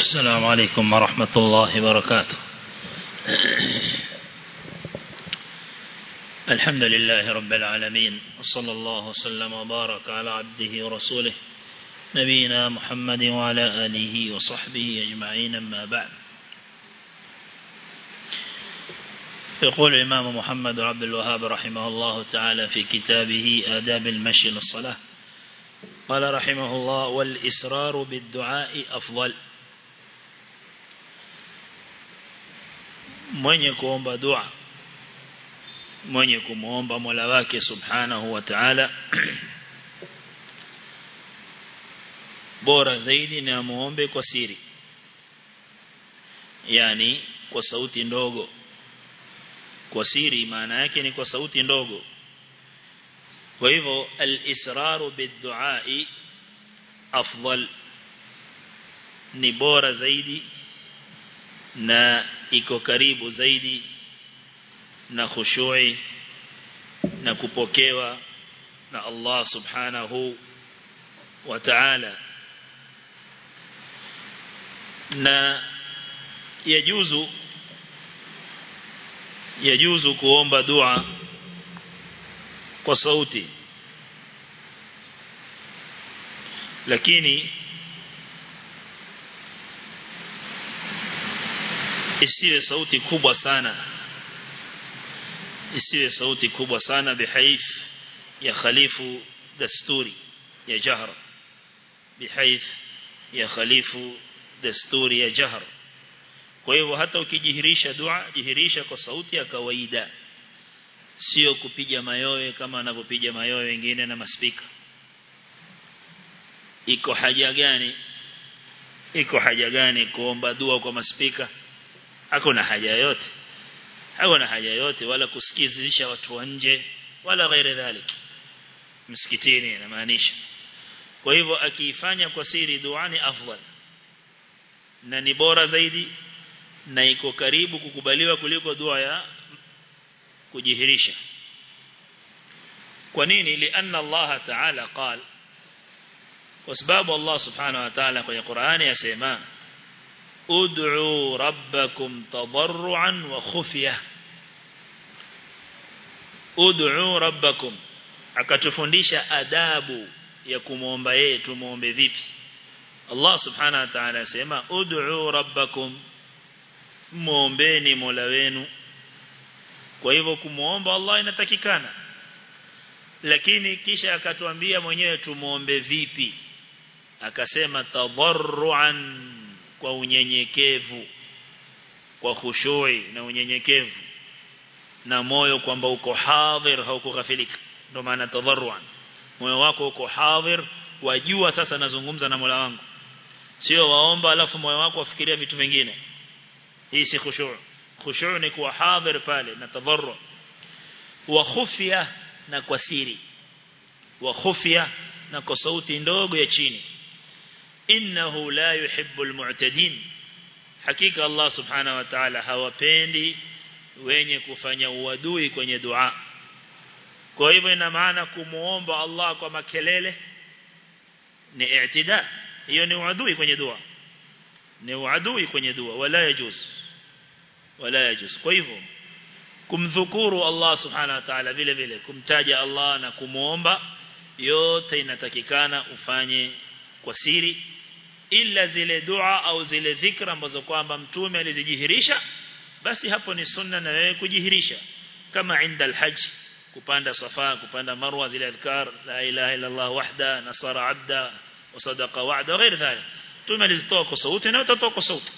السلام عليكم ورحمة الله وبركاته الحمد لله رب العالمين وصلى الله وسلم وبارك على عبده ورسوله نبينا محمد وعلى آله وصحبه أجمعين أما بعد يقول الإمام محمد عبد الوهاب رحمه الله تعالى في كتابه آداب المشي للصلاة قال رحمه الله والإسرار بالدعاء أفضل mwenye kuomba dua mwenye kumuomba Mola wake subhanahu wa ta'ala bora zaidi ni amuombe kwa siri yani kwa sauti ndogo kwa siri maana yake ni kwa sauti ndogo kwa hivyo al-israru bid-du'a afdal ni bora zaidi na iko karibu zaidi na khushui na kupokewa na Allah subhanahu wa ta'ala na yajuzu yajuzu kuomba dua kwa sauti lakini isiwe sauti kubwa sana isiwe sauti kubwa sana bihaith ya khalifu dasturi ya jahr bihaith ya khalifu dasturi ya jahr kwa hivyo hata ukijihirisha dua jihirisha kwa sauti ya kawaida sio kupiga mayowe kama anavyopiga mayowe wengine na maspika iko haja gani iko haja gani kuomba dua kwa maspika hakuna haja yote hakuna haja yote wala kusikizisha watu wa nje wala ghairi dhalik msikitini inamaanisha kwa hivyo akiifanya kwa siri dua ni afdal na ni bora zaidi na iko karibu kukubaliwa kuliko dua ya kujihirisha kwa nini lianna Allah ta'ala qala kwa sababu Allah subhanahu wa ta'ala kwenye Qur'ani yasema ud'u rabbakum tadarruan wa khufya ud'u rabbakum akatufundisha adabu ya kumuomba yeye tumuombe vipi Allah subhanahu wa ta'ala yasema ud'u rabbakum muombeni Mola wenu kwa hivyo kumuomba Allah inatakikana lakini kisha akatuambia mwenyewe tumuombe vipi akasema tadarruan kwa unyenyekevu kwa khushui na unyenyekevu na moyo kwamba uko hadhir haukughafilika ndio maana tadarruan moyo wako uko hadhir wajua sasa nazungumza na Mola wangu sio waomba alafu moyo wako wafikiria vitu vingine hii si khushu' khushu' ni kuwa hadhir pale na tadarru wa khufya na kwa siri wa khufya na kwa sauti ndogo ya chini innahu la yuhibbu almu'tadin hakika Allah subhanahu wa ta'ala hawapendi wenye kufanya uadui kwenye dua kwa hivyo ina maana kumuomba Allah kwa makelele ni i'tida hiyo ni uadui kwenye dua ni uadui kwenye dua wala yajuz wala yajuz kwa hivyo kumdhukuru Allah subhanahu wa ta'ala vile vile kumtaja Allah na kumuomba yote inatakikana ufanye kwa siri ila zile dua au zile dhikra ambazo kwamba mtume alizijihirisha basi hapo ni sunna na wewe kujihirisha kama inda alhajj kupanda safa kupanda marwa zile adhkar la ilaha illa allah wahda nasara abda wa sadaqa wa'da ghair dhalik mtume alizitoa kwa sauti na utatoa kwa sauti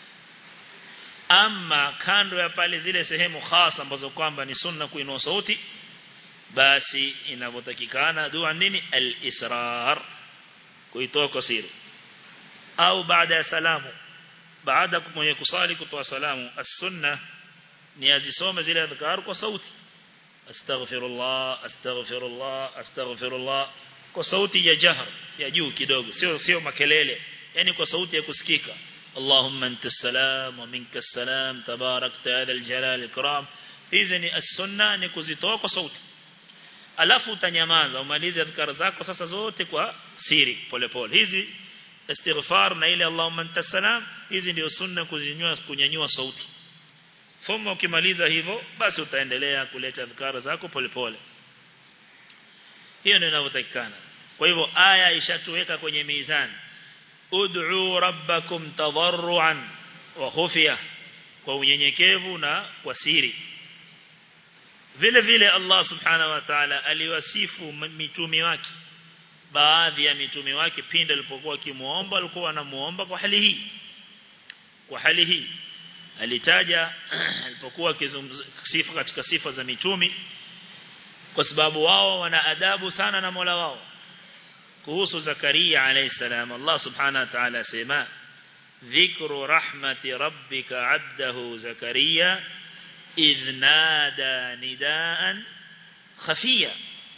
ama kando ya pale zile sehemu khasa ambazo kwamba ni sunna kuinua sauti basi inavyotakikana dua nini al-israr kuitoa kwa siri au baada ya salamu baada mwenye kusali kutoa salamu as-sunna ni azisome zile adhkar kwa sauti astaghfirullah astaghfirullah astaghfirullah kwa sauti ya jahar ya juu kidogo sio sio makelele yani kwa sauti ya kusikika اللهم انت السلام ومنك السلام تبارك هذا الجلال الكرام hizi ni as-sunna ni kuzitoa kwa sauti alafu utanyamaza umalize adhkar zako sasa zote kwa siri polepole hizi istighfar na ile Allahumma anta salam hizi ndio sunna kuzinyanyua kunyanyua sauti thumma ukimaliza hivyo basi utaendelea kuleta adhkara zako polepole hiyo ndio inavyotakikana kwa hivyo aya ishatuweka kwenye mizani ud'u rabbakum tadarruan wa khufya kwa unyenyekevu na kwa siri vile vile Allah subhanahu wa ta'ala aliwasifu mitume wake baadhi ya mitume wake pindi alipokuwa akimuomba alikuwa anamuomba kwa hali hii kwa hali hii alitaja alipokuwa sifa katika sifa za mitume kwa sababu wao wana adabu sana na Mola wao kuhusu Zakaria alayhi salam Allah subhanahu wa ta'ala sema dhikru rahmati rabbika 'abdahu Zakaria idh nada nidaan khafia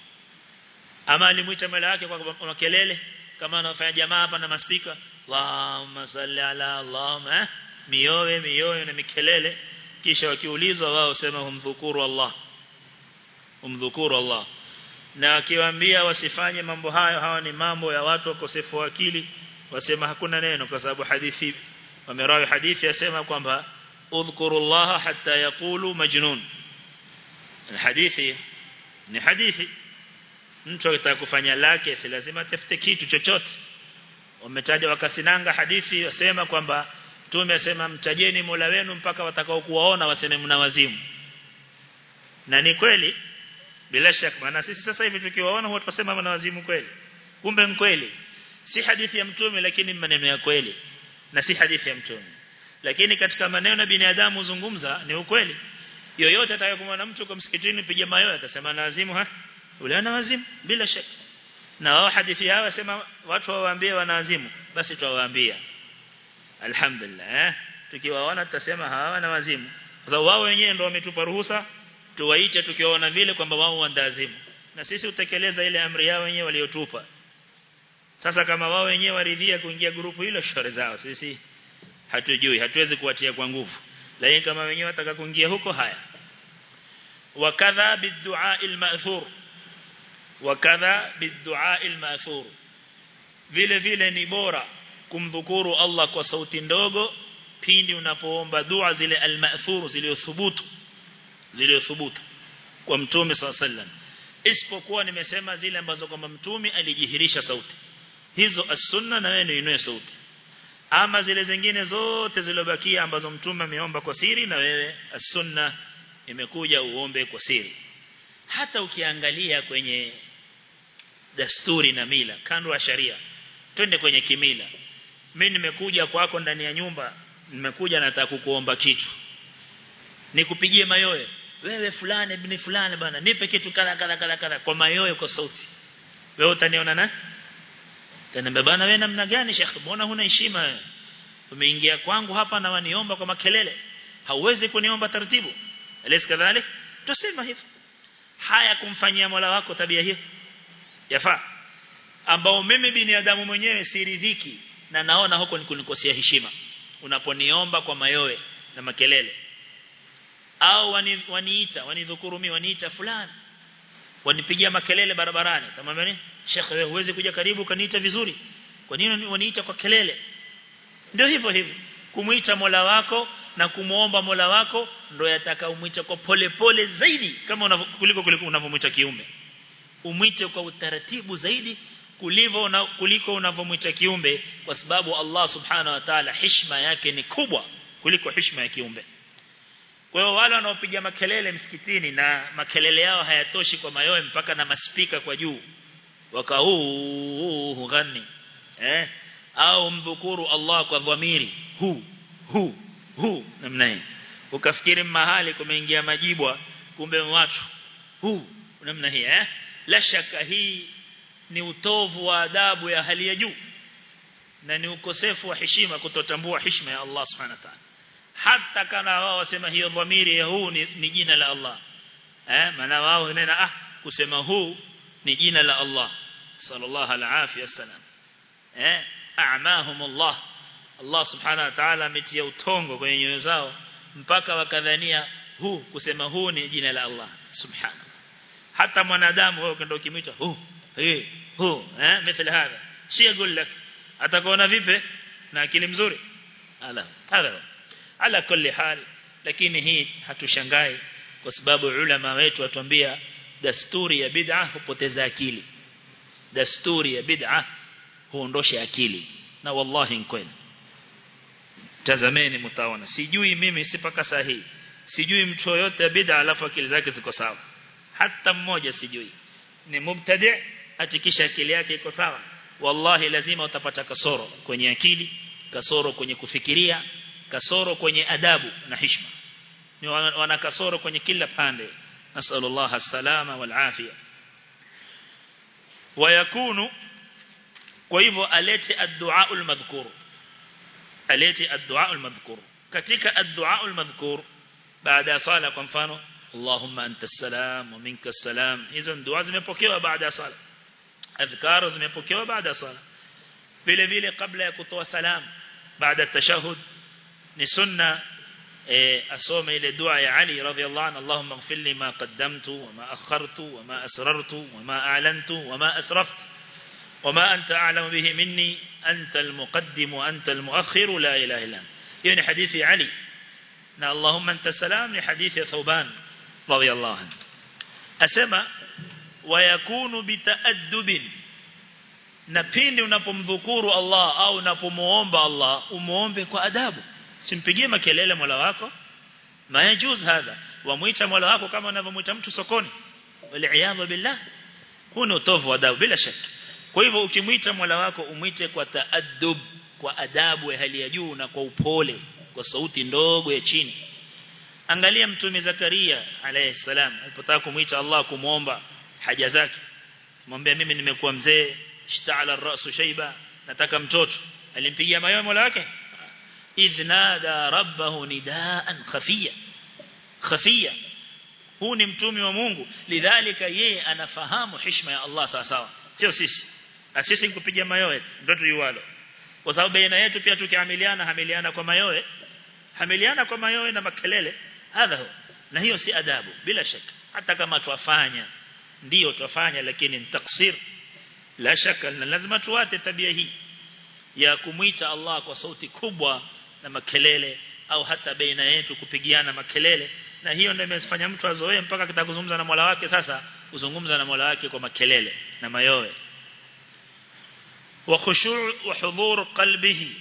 ama alimuita mala yake kwa kelele kama anafanya jamaa hapa na maspika Allahumma salli ala Allahumma mioyo mioyo na mikelele kisha wakiulizwa wao sema humdhukuru Allah humdhukuru Allah na akiwaambia wasifanye mambo hayo hawa ni mambo ya watu wakosefu wa akili wasema hakuna neno kwa sababu hadithi wamerawi hadithi yasema kwamba udhkurullaha hatta yaqulu majnun hadithi ni hadithi mtu akitaka kufanya lake si lazima tafute kitu chochote wametaja wakasinanga hadithi wasema kwamba Mtume asema mtajeni Mola wenu mpaka watakao kuwaona waseme mna wazimu. Na ni kweli bila shaka maana sisi sasa hivi tukiwaona huwa tunasema mna wazimu kweli. Kumbe ni kweli. Si hadithi ya Mtume lakini maneno ya kweli na si hadithi ya Mtume. Lakini katika maneno na binadamu zungumza ni ukweli. Yoyote atakayekumwona mtu kwa msikitini piga mayowe atasema na wazimu ha? Ule ana wazimu bila shaka. Na wao hadithi yao wasema watu wawaambie wana wazimu basi tuwaambia alhamdulillah eh? tukiwaona tutasema hawa na wazimu kwa sababu wao wenyewe ndio wametupa ruhusa tuwaite tukiwaona vile kwamba wao wandazimu na sisi utekeleza ile amri yao wenyewe waliotupa sasa kama wao wenyewe waridhia kuingia grupu hilo shore zao sisi hatujui hatuwezi kuwatia kwa nguvu lakini kama wenyewe wataka kuingia huko haya wakadha biddu'a al-ma'thur wakadha biddu'a al-ma'thur vile vile ni bora kumdhukuru Allah kwa sauti ndogo pindi unapoomba dua zile al-ma'thur zilizothubutu zilizothubutu kwa mtume sallam isipokuwa nimesema zile ambazo kwamba mtume alijihirisha sauti hizo as-sunna na wewe uinue sauti ama zile zingine zote zilobakia ambazo mtume ameomba kwa siri na wewe as-sunna imekuja uombe kwa siri hata ukiangalia kwenye dasturi na mila kando ya sharia twende kwenye kimila mimi nimekuja kwako ndani ya nyumba nimekuja nataka kukuomba kitu nikupigie mayowe wewe fulani ibn fulani bana nipe kitu kala kala kala kala kwa mayowe kwa sauti wewe utaniona na tena bana wewe namna gani shekh mbona huna heshima wewe umeingia kwangu hapa na waniomba kwa makelele hauwezi kuniomba taratibu alis kadhalik tusema hivyo haya kumfanyia Mola wako tabia hiyo yafaa ambao mimi binadamu mwenyewe siridhiki na naona huko ni kunikosea heshima unaponiomba kwa mayowe na makelele au wani, waniita wanidhukuru mimi waniita fulani wanipigia makelele barabarani tamwambia nini Sheikh wewe huwezi kuja karibu kaniita vizuri kwa nini waniita kwa kelele ndio hivyo hivyo kumuita Mola wako na kumuomba Mola wako ndio yataka umuite kwa pole pole zaidi kama kuliko kuliko unavyomuita kiumbe umwite kwa utaratibu zaidi kulivyo na kuliko unavyomuita kiumbe kwa sababu Allah subhanahu wa ta'ala heshima yake ni kubwa kuliko heshima ya kiumbe kwa hiyo wale wanaopiga makelele msikitini na makelele yao hayatoshi kwa mayoe mpaka na maspika kwa juu waka huu hugani eh au mdhukuru Allah kwa dhamiri hu hu hu namna hii ukafikiri mahali kumeingia majibwa kumbe watu hu namna hii eh la shaka hii ni utovu wa adabu ya hali ya juu na ni ukosefu wa heshima kutotambua heshima ya Allah subhanahu wa ta'ala hata kana wao wasema hiyo dhamiri ya huu ni, ni jina la Allah eh maana wao nena ah kusema huu ni jina la Allah sallallahu alaihi wasallam eh a'mahum Allah Allah subhanahu wa ta'ala ametia utongo kwenye nyoyo zao mpaka wakadhania huu kusema huu ni jina la Allah subhanahu hata mwanadamu wewe ukienda ukimwita huu eh huu eh mithili hapa si يقول لك atakuona vipi na akili mzuri ala hadha ala kulli hal lakini hii hatushangai kwa sababu ulama wetu watuambia dasturi ya bid'a hupoteza akili dasturi ya bid'a huondosha akili na wallahi ni kweli tazameni mtaona sijui mimi sipaka sahihi sijui mtu yote bid'a alafu akili zake ziko sawa hata mmoja sijui ni mubtadi atikisha akili yake iko sawa wallahi lazima utapata kasoro kwenye akili kasoro kwenye kufikiria kasoro kwenye adabu na heshima ni wana kasoro kwenye kila pande nasallallahu alsalama wal afia wayakunu kwa hivyo alete ad-du'a al-madhkur alete ad-du'a al-madhkur katika ad-du'a al-madhkur baada ya sala kwa mfano Allahumma anta salam wa minka salam hizo dua zimepokewa baada ya sala adhkar zimepokewa baada ya sala vile vile kabla ya kutoa salam baada ya tashahud ni sunna asome ile dua ya Ali radhiyallahu anhu Allahumma ighfir li ma qaddamtu wa ma akhartu wa ma asrartu wa ma a'lantu wa ma asraftu وما أنت أعلم به مني أنت المقدم وأنت المؤخر لا إله إلا أنت يعني حديث علي نا اللهم أنت السلام لحديث ثوبان رضي الله عنه أسمى ويكون بتأدب napindi unapomdhukuru Allah au unapomuomba Allah umuombe kwa adabu simpigie makelele Mola wako mayajuz hadha wamuita Mola wako kama unavyomuita mtu sokoni wal billah huna utovu adabu bila shaka kwa hivyo ukimuita Mola wako umuite kwa taaddub kwa adabu ya hali ya juu na kwa upole kwa sauti ndogo ya chini angalia mtume Zakaria alayhi salam alipotaka kumuita Allah kumuomba haja zake mwambie mimi nimekuwa mzee ishta'ala ar-ra'su shayba nataka mtoto alimpigia mayowe Mola wake idhnada rabbahu nidaan khafiya khafiya huu ni mtume wa Mungu lidhalika yeye anafahamu heshima ya Allah sawa sawa sio sisi na sisi nikupiga mayowe ndio tuiwalo kwa sababu baina yetu pia tukiamiliana hamiliana kwa mayowe hamiliana kwa mayowe na makelele hadha na hiyo si adabu bila shaka hata kama tuwafanya ndio tuwafanya lakini ni taksir la shaka na lazima tuwate tabia hii ya kumwita Allah kwa sauti kubwa na makelele au hata baina yetu kupigiana makelele na hiyo ndio imefanya mtu azoee mpaka kitakuzungumza na Mola wake sasa kuzungumza na Mola wake kwa makelele na mayowe وخشوع وحضور قلبه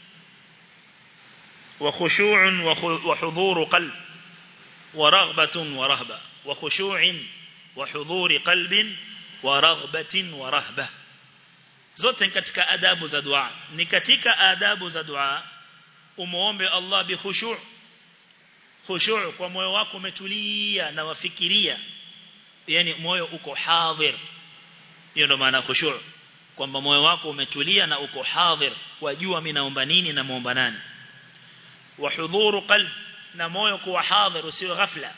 وخشوع وحضور قلب ورغبة ورهبة وخشوع وحضور قلب ورغبة ورهبة zote katika adabu za dua ni katika adabu za dua umuombe Allah bi khushu' khushu' kwa moyo wako umetulia na wafikiria yani moyo uko hadhir hiyo ndo maana khushu' kwamba moyo wako umetulia na uko hadhir wajua mimi naomba nini na muomba nani wa hudhuru qalb na moyo kuwa hadhir usio ghafla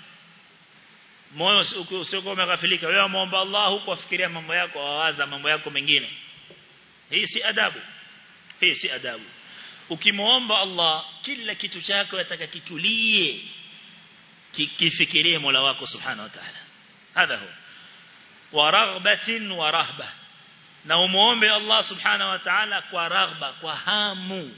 moyo usio umeghafilika wewe muomba Allah huko afikiria mambo yako wawaza mambo yako mengine hii si adabu hii si adabu ukimuomba Allah kila kitu chako yataka kitulie kifikirie Mola wako subhanahu wa ta'ala hadha huwa wa raghbatin wa rahbah na umuombe Allah subhanahu wa ta'ala kwa raghba kwa hamu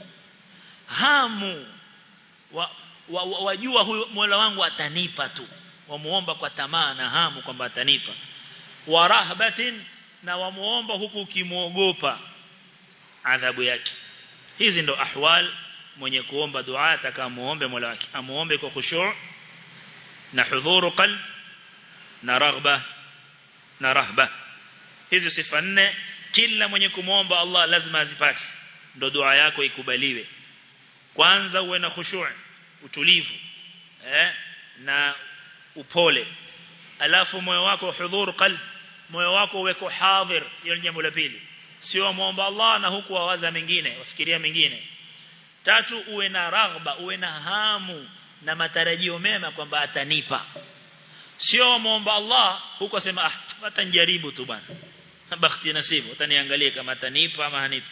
hamu wajua wa, wa, wa huyu Mola wangu atanipa tu wamuomba kwa tamaa na hamu kwamba atanipa wa rahbatin na wamuomba huku ukimuogopa adhabu yake hizi ndo ahwal mwenye kuomba dua atakamuombe Mola wake amuombe kwa khushu' na hudhuru qalb na raghba na rahba hizi sifa nne kila mwenye kumwomba Allah lazima azipate ndo dua yako ikubaliwe kwanza uwe na khushu' utulivu eh na upole alafu moyo wako hudhur qalb moyo wako uweko hadhir hiyo ni jambo la pili sio muomba Allah na huku wawaza mengine wafikiria mengine tatu uwe na raghba uwe na hamu na matarajio mema kwamba atanipa sio muomba Allah huko sema ah watanijaribu tu bwana bakhti nasibu utaniangalia kama atanipa ama hanipa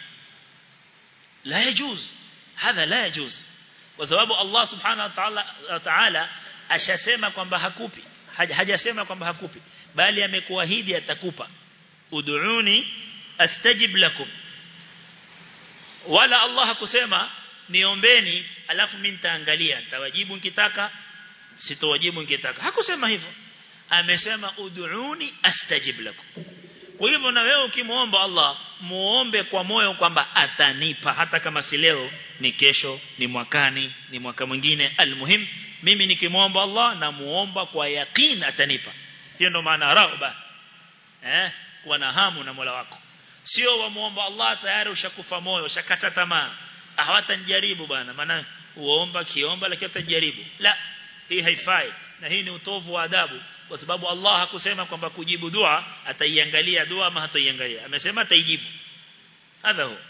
la yajuz hadha la yajuz kwa sababu Allah subhanahu wa ta'ala ta'ala ashasema kwamba hakupi hajasema kwamba hakupi bali amekuahidi atakupa ud'uni astajib lakum wala Allah hakusema niombeni alafu mimi nitaangalia nitawajibu nikitaka sitowajibu nikitaka hakusema hivyo amesema ud'uni astajib lakum kwa hivyo na wewe ukimuomba Allah muombe kwa moyo kwamba atanipa hata kama si leo ni kesho ni mwakani ni mwaka mwingine almuhim mimi nikimuomba Allah na muomba kwa yakin atanipa hiyo ndo maana raghba eh kuwa na hamu na Mola wako sio wamuomba Allah tayari ushakufa moyo ushakata tamaa hawatanijaribu bwana maana uomba kiomba lakini utajaribu la hii haifai na hii ni utovu wa adabu kwa sababu Allah hakusema kwamba kujibu dua ataiangalia dua ama hataiangalia amesema ataijibu hadha huwa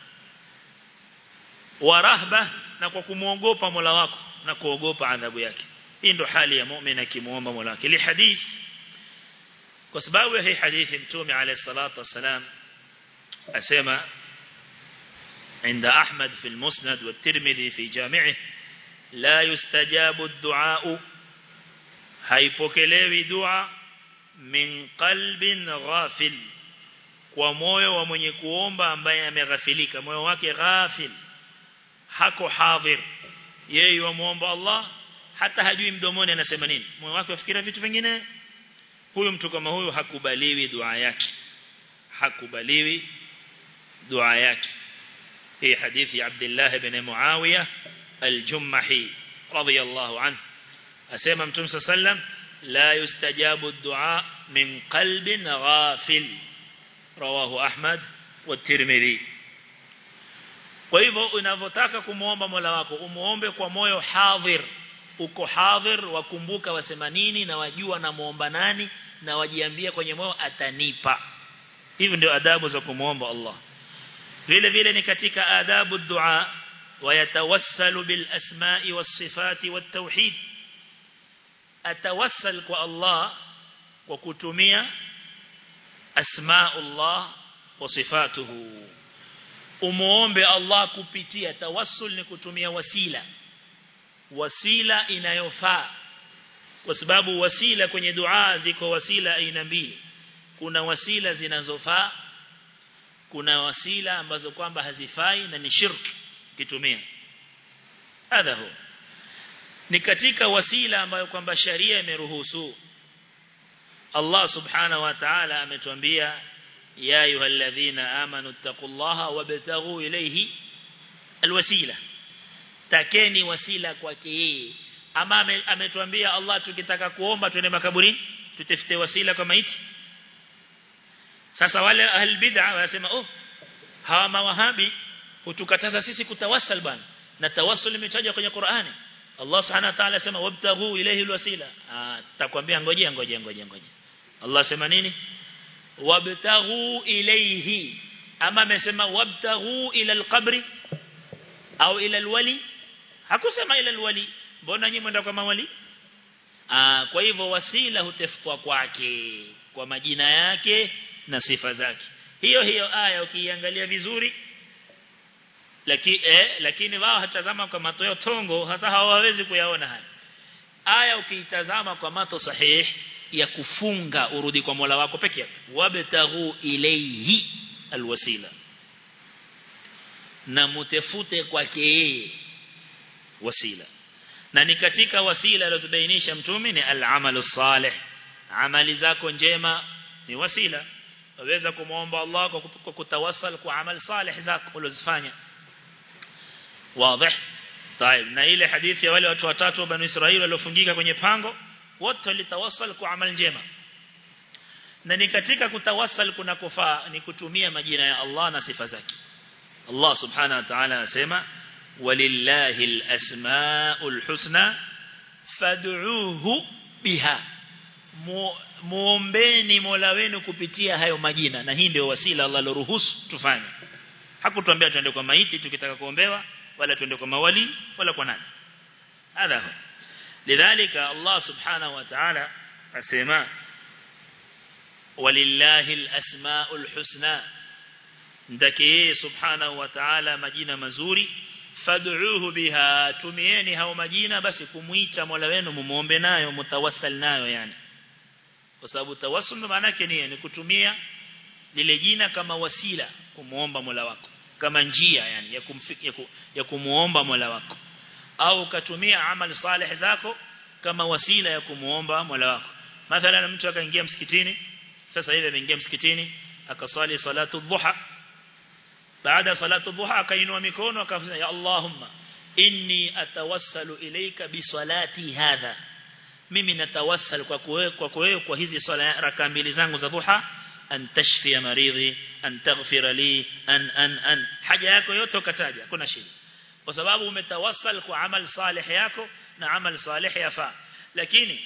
wa rahba na kwa kumuogopa Mola wako na kuogopa adhabu yake hii ndo hali ya muumini akimuomba Mola wake li hadith kwa sababu hii hadithi mtume alayhi salatu wasalam asema عند أحمد في المسند والترمذي في جامعه لا يستجاب الدعاء haipokelewi dua min qalbin ghafil kwa moyo wa mwenye kuomba ambaye ameghafilika moyo wake ghafil hako hadhir yeye wamuomba Allah hata hajui mdomoni anasema nini moyo wake wafikira vitu vingine huyu mtu kama huyu hakubaliwi dua yake hakubaliwi dua yake hii hadithi ya Abdullah ibn Muawiya al-Jummahi radiyallahu anhu asema mtume sallam la yustajabu ad-du'a min qalbin ghafil rawahu Ahmad wa Tirmidhi kwa hivyo unavotaka kumuomba Mola wako umuombe kwa moyo hadhir uko hadhir wakumbuka wasema nini na wajua na muomba nani na wajiambia kwenye moyo atanipa hivi ndio adabu za kumuomba Allah vile vile ni katika adabu dua wayatawassalu bil asma'i was sifati wat tauhid atawassal kwa Allah kwa kutumia asma'ullah wa sifatuhu umuombe Allah kupitia tawassul ni kutumia wasila wasila inayofaa kwa sababu wasila kwenye dua ziko wasila aina mbili kuna wasila zinazofaa kuna wasila ambazo kwamba hazifai na ni shirki kitumia hadha huwa ni katika wasila ambayo kwamba sharia imeruhusu Allah subhanahu wa ta'ala ametuambia ya ayyuhalladhina amanu taqullaha wabtaghu ilayhi alwasila takeni wasila kwake yeye ama ametuambia Allah tukitaka kuomba twende makaburini tutafute wasila kwa maiti sasa wale ahl bid'a wanasema oh hawa mawahabi hutukataza sisi kutawassal bana na tawassul imetajwa kwenye Qur'ani Allah subhanahu wa ta'ala sema wabtaghu ilayhi alwasila ah takwambia ngojea ngojea ngojea ngojea Allah sema nini wabtaghu ilayhi ama amesema wabtaghu ila alqabri au ila alwali hakusema ila alwali mbona nyinyi mwenda kwa mawali ah kwa hivyo wasila hutafutwa kwake kwa majina yake na sifa zake hiyo hiyo aya ukiangalia vizuri lakini eh, lakini wao hatazama kwa mato yao tongo hata hawawezi kuyaona haya aya ukiitazama kwa mato sahihi ya kufunga urudi kwa Mola wako peke yake wabtaghu ilayhi alwasila na mutafute kwake yeye wasila na ni katika wasila alizobainisha mtume ni al-amalu salih amali zako njema ni wasila waweza kumuomba Allah kwa kutawassal kwa amal salih zako ulizofanya wazi طيب na ile hadithi ya wale watu watatu wa bani Israeli waliofungika kwenye pango wote walitawassal kwa amal njema na ni katika kutawassal kuna kufaa ni kutumia majina ya Allah na sifa zake Allah subhanahu wa ta'ala anasema walillahi alasmaul husna fad'uuhu biha muombeni Mola wenu kupitia hayo majina na hii ndio wasila Allah aloruhusu tufanye hakutuambia tuende kwa maiti tukitaka kuombewa wala tuende kwa mawali wala kwa nani hadha lidhalika Allah subhanahu wa ta'ala asema walillahi alasmaul husna ndake subhanahu wa ta'ala majina mazuri fad'uuhu biha tumieni hao majina basi kumuita Mola wenu mumuombe nayo mutawassal nayo yani kwa sababu tawassul maana yake ni ni kutumia lile jina kama wasila kumuomba Mola wako kama njia yani ya, kumfik, ya, ku, ya kumuomba Mola wako au ukatumia amali salih zako kama wasila ya kumuomba Mola wako mathalan mtu akaingia msikitini sasa hivi ameingia msikitini akasali salatu dhuha baada salatu dhuha akainua mikono akasema ya Allahumma inni atawassalu ilayka bi salati hadha mimi natawassal kwa kwa kwa kwa hizi swala raka mbili zangu za dhuha an tashfi maridhi an taghfira li an an an haja yako yote ukataja kuna shida kwa sababu umetawassal kwa amal salih yako na amal salih yafaa lakini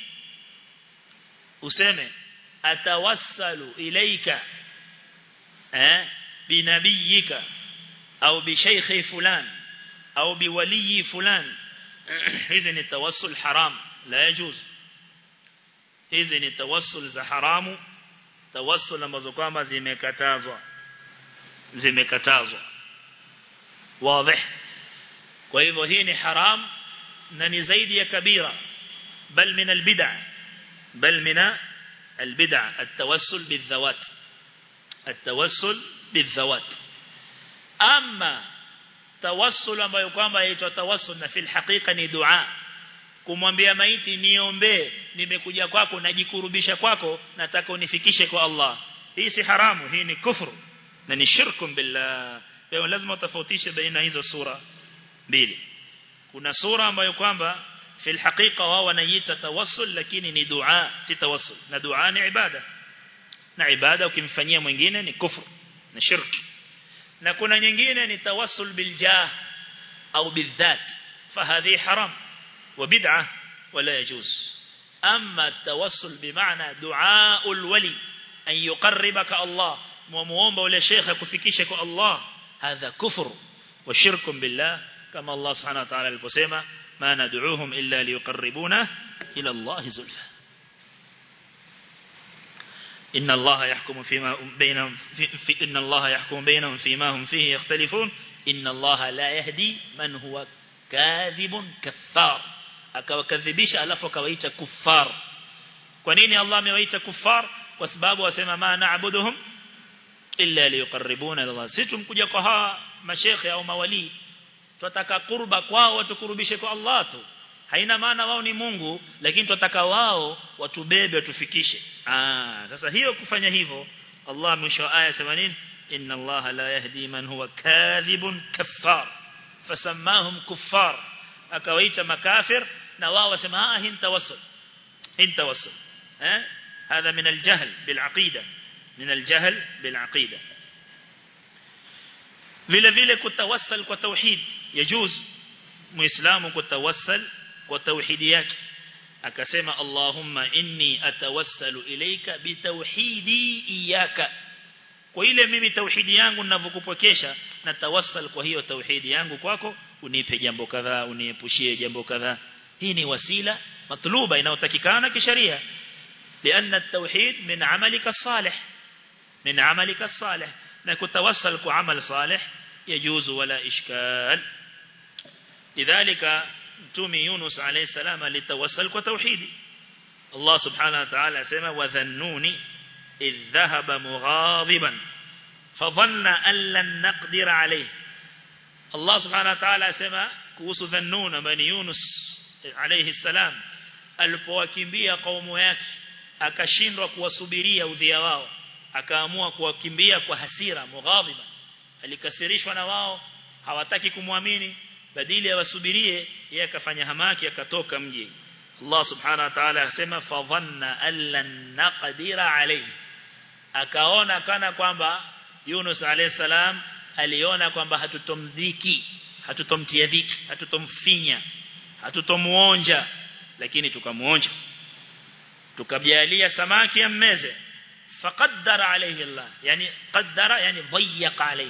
useme atawassalu ilayka eh binabiyika au bishaykhi fulan au biwali fulan hizi ni tawassul haram la yajuz hizi ni tawassul za haramu tawassul ambazo kwamba zimekatazwa zimekatazwa wazi kwa hivyo hii ni haram na ni zaidi ya kabira bal min albid'a bal min albid'a التوسل بالذوات التوسل بالذوات اما tawassul ambayo kwamba yaitwa tawassul na fil haqiqa ni dua kumwambia maiti niombee nimekuja kwako najikurubisha kwako nataka unifikishe kwa Allah hii si haramu hii ni kufru na ni shirku billah kwa hiyo lazima utofautishe baina hizo sura mbili kuna sura ambayo kwamba fil haqiqa wao wanaiita tawassul lakini ni dua si tawassul na dua ni ibada na ibada ukimfanyia mwingine ni kufru na shirki na kuna nyingine ni tawassul biljah au bidhat fahadhi haram وبدعة ولا يجوز أما التوسل بمعنى دعاء الولي أن يقربك الله وموomba ule shekha kufikisha kwa Allah hadha kufur wa shirkun billah kama Allah subhanahu wa ta'ala aliposema ma nad'uuhum illa liyuqarribuna ila Allah zulfa إن الله يحكم فيما بينهم في, في إن الله يحكم بينهم فيما هم فيه يختلفون إن الله لا يهدي من هو كاذب كفار akawakadhibisha alafu akawaita kuffar kwa nini Allah amewaita kuffar kwa sababu wasema ma naabuduhum illa liyuqarribuna ila Allah si tumkuja kwa hawa mashekhe au mawali tunataka kurba kwao watukurubishe kwa Allah tu haina maana wao ni Mungu lakini tunataka wao watubebe watufikishe ah sasa hiyo kufanya hivyo Allah mwisho aya 80 inna Allah la yahdi man huwa kadhibun kaffar fasammahum kuffar akawaita makafir na wao wasema ah hii tawassul hii tawassul eh هذا من الجهل بالعقيدة من الجهل بالعقيدة vile vile kutawassal kwa tauhid yajuz muislamu kutawassal kwa tauhidi yake akasema Allahumma inni atawassalu ilayka bitauhidi iyaka kwa ile mimi tauhidi yangu ninavyokupokesha na tawassal kwa hiyo tauhidi yangu kwako unipe jambo kadhaa uniepushie jambo kadhaa hii ni wasila matluba inayotakikana kisheria لأن التوحيد من عملك الصالح من عملك الصالح نكتوصل كعمل صالح يجوز ولا إشكال لذلك تومي يونس عليه السلام لتوصل كتوحيد الله سبحانه وتعالى سمى وذنوني إذ ذهب مغاضبا فظن أن لن نقدر عليه الله سبحانه وتعالى سمى كوس ذنون بني يونس عليه السلام alipowakimbia kaumu yake akashindwa kuwasubiria udhia wao akaamua kuwakimbia kwa hasira mughadhiba alikasirishwa na wao hawataki kumwamini badili awasubirie yeye akafanya hamaki akatoka mji Allah subhanahu wa ta'ala asema fa dhanna allan naqdira alayhi akaona kana kwamba Yunus alayhi salam aliona kwamba hatutomdhiki hatutomtia dhiki hatutomfinya hatutomuonja lakini tukamuonja tukajalia samaki ammeze faqaddara alayhi Allah yani qaddara yani dhayyaqa alayhi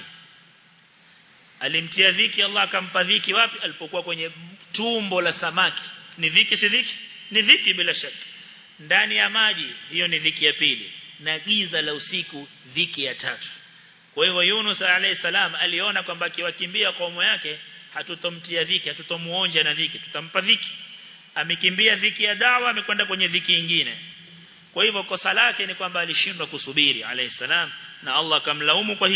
alimtia dhiki Allah akampa dhiki wapi alipokuwa kwenye tumbo la samaki ni dhiki si dhiki ni dhiki bila shaka ndani ya maji hiyo ni dhiki ya pili na giza la usiku dhiki ya tatu kwa hivyo Yunus alayhi salam aliona kwamba akiwakimbia kaumu yake hatutomtia dhiki hatutomuonja na dhiki tutampa dhiki amekimbia dhiki ya dawa amekwenda kwenye dhiki nyingine kwa hivyo kosa lake ni kwamba alishindwa kusubiri alayhi salam na Allah akamlaumu kwa hilo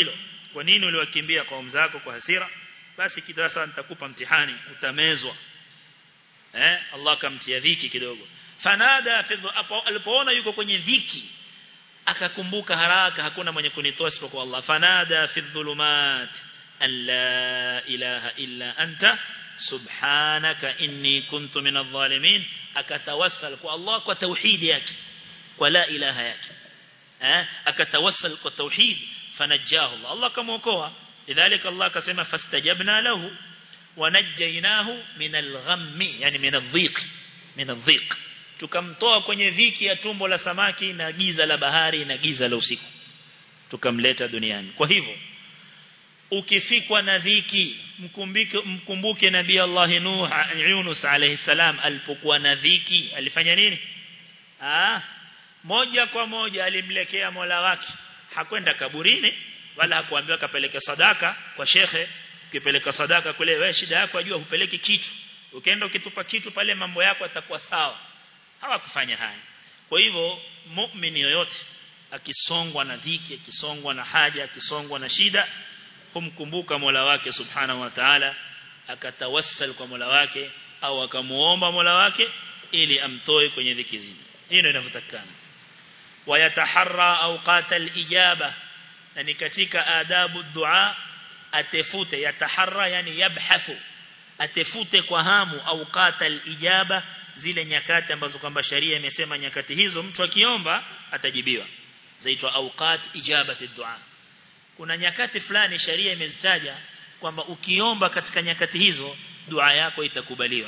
kwa nini uliwakimbia kaum zako kwa hasira basi kitasa nitakupa mtihani utamezwa eh Allah kamtia dhiki kidogo fanada fi alipoona yuko kwenye dhiki akakumbuka haraka hakuna mwenye kunitoa isipokuwa Allah fanada fi dhulumat an la ilaha illa anta subhanaka inni kuntu min adh-dhalimin akatawassal kwa Allah kwa tauhid yake kwa la ilaha yake eh akatawassal kwa tauhid fanajahu Allah Allah kamuokoa lidhalika Allah akasema fastajabna lahu wanajjaynahu min al-ghammi yani min adh-dhiq min adh-dhiq tukamtoa kwenye dhiki ya tumbo la samaki na giza la bahari na giza la usiku tukamleta duniani kwa hivyo ukifikwa na dhiki mkumbike mkumbuke nabii Allah Nuh Yunus alayhi salam alipokuwa na dhiki alifanya nini ah moja kwa moja alimlekea Mola wake hakwenda kaburini wala hakuambiwa kapeleke sadaka kwa shekhe ukipeleka sadaka kule wewe shida yako ajua hupeleki kitu ukienda ukitupa kitu pale mambo yako yatakuwa sawa hawakufanya haya kwa hivyo muumini yoyote akisongwa na dhiki akisongwa na haja akisongwa na shida kumkumbuka Mola wake subhanahu wa ta'ala akatawassal kwa Mola wake au akamuomba Mola wake ili amtoe kwenye dhiki zile hii ndio inavyotakana wayataharra awqat al-ijaba na ni katika adabu dua atefute yataharra yani yabhathu atefute kwa hamu awqat al-ijaba zile nyakati ambazo kwamba sharia imesema nyakati hizo mtu akiomba atajibiwa zaitwa awqat ijabati dua kuna nyakati fulani sharia imezitaja kwamba ukiomba katika nyakati hizo dua yako itakubaliwa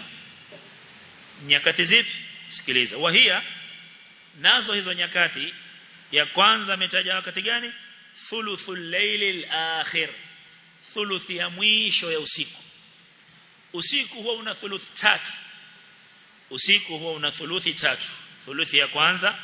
nyakati zipi sikiliza wahia nazo hizo nyakati ya kwanza ametaja wakati gani thuluthul layli akhir thuluthi ya mwisho ya usiku usiku huwa una thuluth tatu usiku huwa una thuluthi tatu thuluthi ya kwanza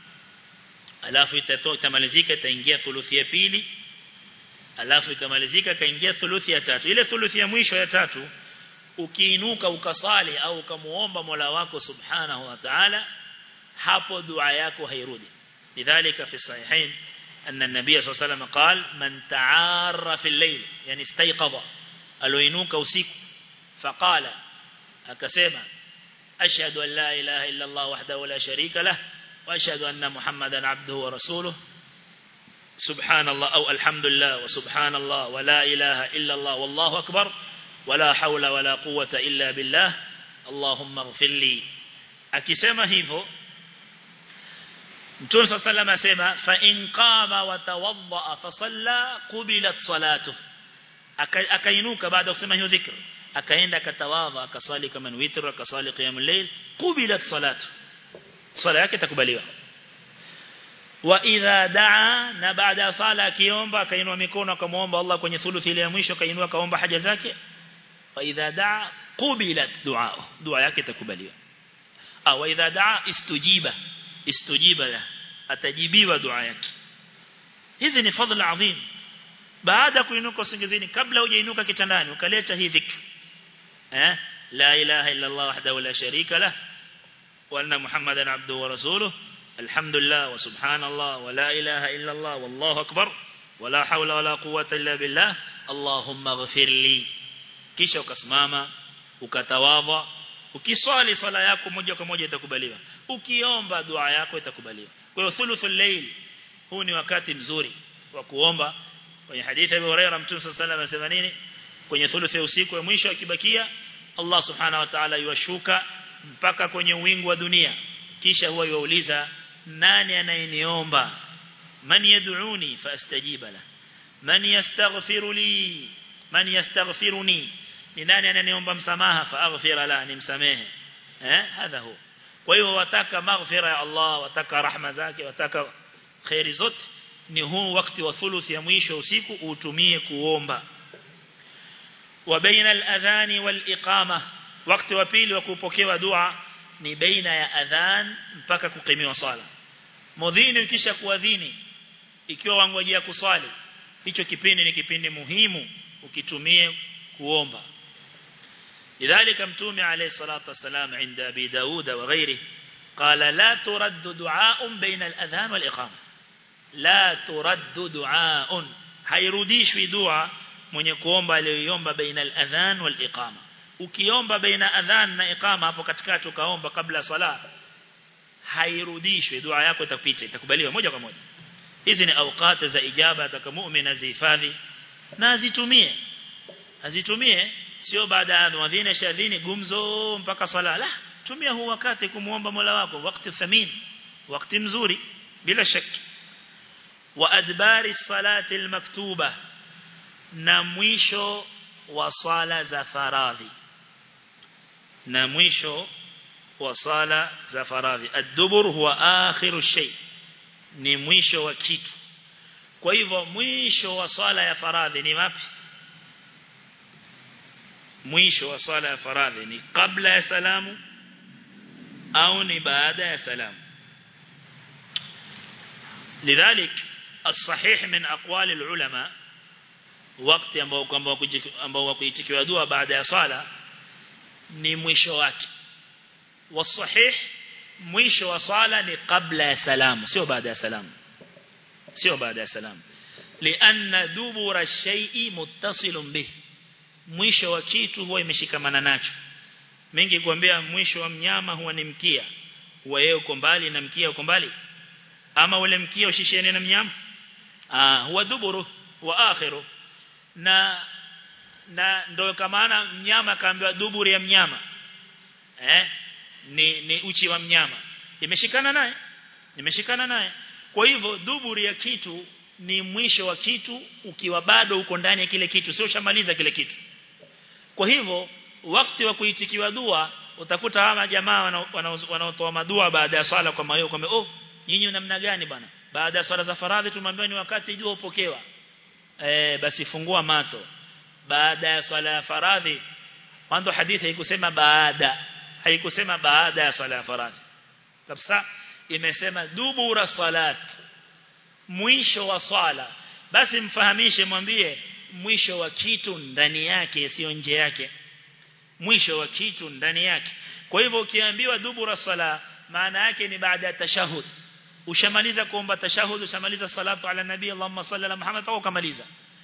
alafu itatoka itamalizika itaingia thuluthi ya pili alafu ikamalizika kaingia thuluthi ya tatu ile thuluthi ya mwisho ya tatu ukiinuka ukasali au ukamuomba Mola wako subhanahu wa ta'ala hapo dua yako hairudi lidhalika fi sahihain أن النبي صلى الله عليه وسلم قال من تعار في الليل يعني استيقظ ألوينوك وسيك فقال أكسيما أشهد أن لا إله إلا الله وحده لا شريك له وأشهد أن محمدا عبده ورسوله سبحان الله أو الحمد لله وسبحان الله ولا إله إلا الله والله أكبر ولا حول ولا قوة إلا بالله اللهم اغفر لي akisema hivyo Mtume صلى الله عليه asema fa in qama wa tawadda fa salla qubilat salatu akainuka baada ya kusema hiyo dhikr akaenda akatawadha akasali kama ni witr akasali qiyamul layl qubilat salatu sala yake itakubaliwa wa idha daa na baada ya sala akiomba akainua mikono akamuomba Allah kwenye thuluthi ile ya mwisho akainua akaomba haja zake wa idha daa qubilat du'a dua yake itakubaliwa au wa idha daa istujiba istujiba la atajibiwa dua yake hizi ni fadhila adhim baada kuinuka usingizini kabla hujainuka kitandani ukaleta hii dhikr eh la ilaha illa Allah wahdahu la sharika lah wa anna muhammadan abduhu wa rasuluhu الحمد لله وسبحان الله ولا إله إلا الله والله أكبر ولا حول ولا قوة إلا بالله اللهم اغفر لي kisha ukasimama ukatawadha ukiswali swala yako moja kwa moja itakubaliwa ukiomba dua yako itakubaliwa kwa hiyo thuluthul layl huu ni wakati mzuri wa kuomba kwenye hadithi ya Abu Hurairah Mtume صلى الله عليه وسلم nini kwenye thuluthi ya usiku ya mwisho akibakia Allah subhanahu wa ta'ala yuwashuka mpaka kwenye wingu wa dunia kisha huwa yuuliza nani anayeniomba man yad'uni fastajiba la man yastaghfiru li man yastaghfiruni ni nani ananiomba msamaha faaghfira la nimsamehe eh hadha hu kwa hiyo wataka maghfira ya Allah wataka rahma zake wataka khairi zote ni huu wakati wa thuluthi ya mwisho usiku utumie kuomba wa baina al-adhan wal-iqama wakati wa pili wa kupokewa dua ni baina ya adhan mpaka kukimiwa sala mudhini ukisha kuadhini ikiwa wangojea kuswali hicho kipindi ni kipindi muhimu ukitumie kuomba لذلك متومي عليه الصلاة والسلام عند أبي داود وغيره قال لا ترد دعاء بين الأذان والإقامة لا ترد دعاء hairudishwi dua mwenye kuomba aliyoiomba baina al-adhan wal iqama ukiomba baina adhan na iqama hapo katikati ukaomba kabla sala hairudishwi dua yako itapita itakubaliwa moja kwa moja hizi ni awqat za ijaba atakamuumini azihifadhi na azitumie azitumie sio baada ya muadhini shadhini gumzo mpaka sala la tumia huu wakati kumuomba Mola wako wakati thamin wakati mzuri bila shaki wa adbari salati almaktuba na mwisho wa swala za faradhi na mwisho wa swala za faradhi ad-dubur huwa akhiru shay ni mwisho wa kitu kwa hivyo mwisho wa swala ya faradhi ni wapi mwisho wa swala ya faradhi ni kabla ya salamu au ni baada ya salamu lidhalik الصحيح من أقوال العلماء wakati ambao kwamba ambao wakuitikiwa dua baada ya sala ni mwisho wake wasahih mwisho wa sala ni kabla ya salamu sio baada ya salamu sio baada ya salamu lianna dubura shay'i muttasilun bih mwisho wa kitu huwa imeshikamana nacho mingi kuambia mwisho wa mnyama huwa ni mkia huwa yeye uko mbali na mkia uko mbali ama ule mkia ushishene na mnyama ah huwa duburu wa akhiru na na ndio kama mnyama kaambiwa duburi ya mnyama eh ni ni uchi wa mnyama imeshikana naye imeshikana naye kwa hivyo duburi ya kitu ni mwisho wa kitu ukiwa bado uko ndani ya kile kitu sio shamaliza kile kitu kwa hivyo wakati wa kuitikiwa dua utakuta hawa jamaa wanaotoa madua baada ya swala kwa mayo kwamba oh nyinyi namna gani bwana baada ya swala za faradhi tumwambia ni wakati jua upokewa eh basi fungua mato baada ya swala ya faradhi mwanzo hadithi haikusema baada haikusema baada ya swala ya faradhi kabisa imesema dubura salat mwisho wa swala basi mfahamishe mwambie mwisho wa kitu ndani yake sio nje yake mwisho wa kitu ndani yake kwa hivyo ukiambiwa dubura sala maana yake ni baada ya tashahud ushamaliza kuomba tashahud ushamaliza salatu ala nabii Allahumma salli ala Muhammad au kamaliza